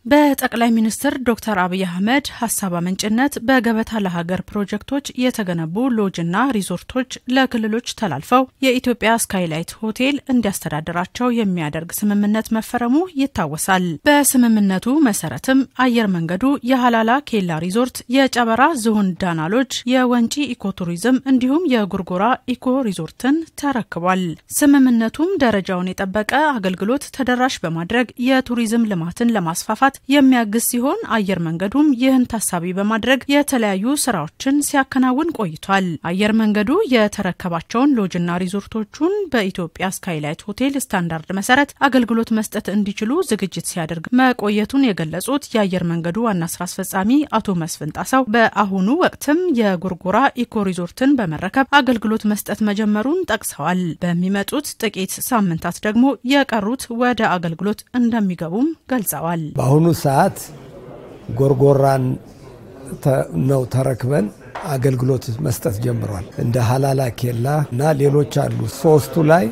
በጠቅላይ ሚኒስትር ዶክተር አብይ አህመድ ሀሳብ አመንጭነት በገበታ ለሀገር ፕሮጀክቶች የተገነቡ ሎጅና ሪዞርቶች ለክልሎች ተላልፈው የኢትዮጵያ ስካይላይት ሆቴል እንዲያስተዳድራቸው የሚያደርግ ስምምነት መፈረሙ ይታወሳል። በስምምነቱ መሰረትም አየር መንገዱ የሀላላ ኬላ ሪዞርት፣ የጨበራ ዝሆን ዳና ሎጅ፣ የወንጪ ኢኮቱሪዝም እንዲሁም የጉርጎራ ኢኮ ሪዞርትን ተረክቧል። ስምምነቱም ደረጃውን የጠበቀ አገልግሎት ተደራሽ በማድረግ የቱሪዝም ልማትን ለማስፋፋት የሚያግዝ ሲሆን አየር መንገዱም ይህን ታሳቢ በማድረግ የተለያዩ ስራዎችን ሲያከናውን ቆይቷል። አየር መንገዱ የተረከባቸውን ሎጅና ሪዞርቶቹን በኢትዮጵያ ስካይላይት ሆቴል ስታንዳርድ መሰረት አገልግሎት መስጠት እንዲችሉ ዝግጅት ሲያደርግ መቆየቱን የገለጹት የአየር መንገዱ ዋና ስራ አስፈጻሚ አቶ መስፍን ጣሰው በአሁኑ ወቅትም የጎርጎራ ኢኮ ሪዞርትን በመረከብ አገልግሎት መስጠት መጀመሩን ጠቅሰዋል። በሚመጡት ጥቂት ሳምንታት ደግሞ የቀሩት ወደ አገልግሎት እንደሚገቡም ገልጸዋል። በአሁኑ ሰዓት ጎርጎራን ነው ተረክበን አገልግሎት መስጠት ጀምሯል። እንደ ሀላላ ኬላ እና ሌሎች አሉ። ሶስቱ ላይ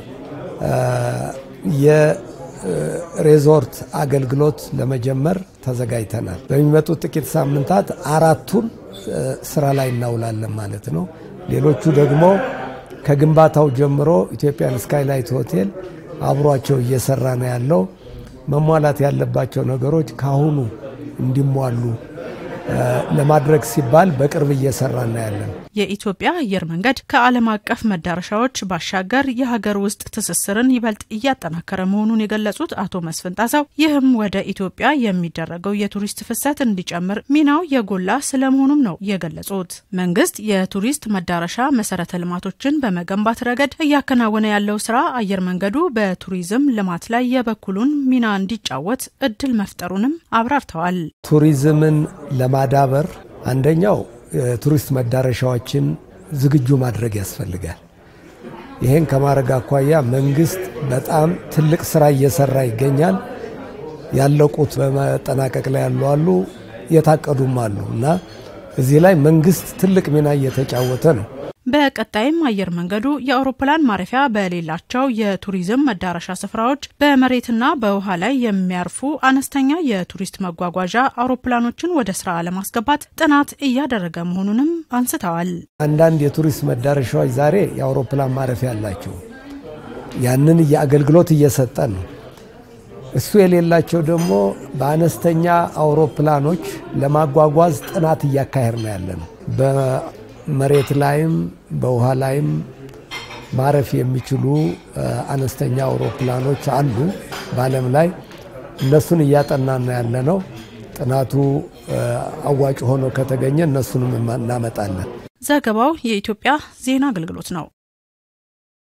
የሬዞርት አገልግሎት ለመጀመር ተዘጋጅተናል። በሚመጡት ጥቂት ሳምንታት አራቱን ስራ ላይ እናውላለን ማለት ነው። ሌሎቹ ደግሞ ከግንባታው ጀምሮ ኢትዮጵያን ስካይላይት ሆቴል አብሯቸው እየሰራ ነው ያለው። መሟላት ያለባቸው ነገሮች ካሁኑ እንዲሟሉ ለማድረግ ሲባል በቅርብ እየሰራ እናያለን። የኢትዮጵያ አየር መንገድ ከዓለም አቀፍ መዳረሻዎች ባሻገር የሀገር ውስጥ ትስስርን ይበልጥ እያጠናከረ መሆኑን የገለጹት አቶ መስፍን ጣሰው ይህም ወደ ኢትዮጵያ የሚደረገው የቱሪስት ፍሰት እንዲጨምር ሚናው የጎላ ስለመሆኑም ነው የገለጹት። መንግስት የቱሪስት መዳረሻ መሰረተ ልማቶችን በመገንባት ረገድ እያከናወነ ያለው ስራ አየር መንገዱ በቱሪዝም ልማት ላይ የበኩሉን ሚና እንዲጫወት እድል መፍጠሩንም አብራርተዋል። ቱሪዝምን ለማዳበር አንደኛው የቱሪስት መዳረሻዎችን ዝግጁ ማድረግ ያስፈልጋል። ይህን ከማድረግ አኳያ መንግስት በጣም ትልቅ ስራ እየሰራ ይገኛል። ያለቁት በመጠናቀቅ ላይ ያሉ አሉ፣ የታቀዱም አሉ እና እዚህ ላይ መንግስት ትልቅ ሚና እየተጫወተ ነው። በቀጣይም አየር መንገዱ የአውሮፕላን ማረፊያ በሌላቸው የቱሪዝም መዳረሻ ስፍራዎች በመሬትና በውሃ ላይ የሚያርፉ አነስተኛ የቱሪስት መጓጓዣ አውሮፕላኖችን ወደ ስራ ለማስገባት ጥናት እያደረገ መሆኑንም አንስተዋል። አንዳንድ የቱሪስት መዳረሻዎች ዛሬ የአውሮፕላን ማረፊያ አላቸው። ያንን አገልግሎት እየሰጠን ነው። እሱ የሌላቸው ደግሞ በአነስተኛ አውሮፕላኖች ለማጓጓዝ ጥናት እያካሄድ ነው ያለ ነው። መሬት ላይም በውሃ ላይም ማረፍ የሚችሉ አነስተኛ አውሮፕላኖች አሉ በዓለም ላይ። እነሱን እያጠናን ያለ ነው። ጥናቱ አዋጭ ሆኖ ከተገኘ እነሱንም እናመጣለን። ዘገባው የኢትዮጵያ ዜና አገልግሎት ነው።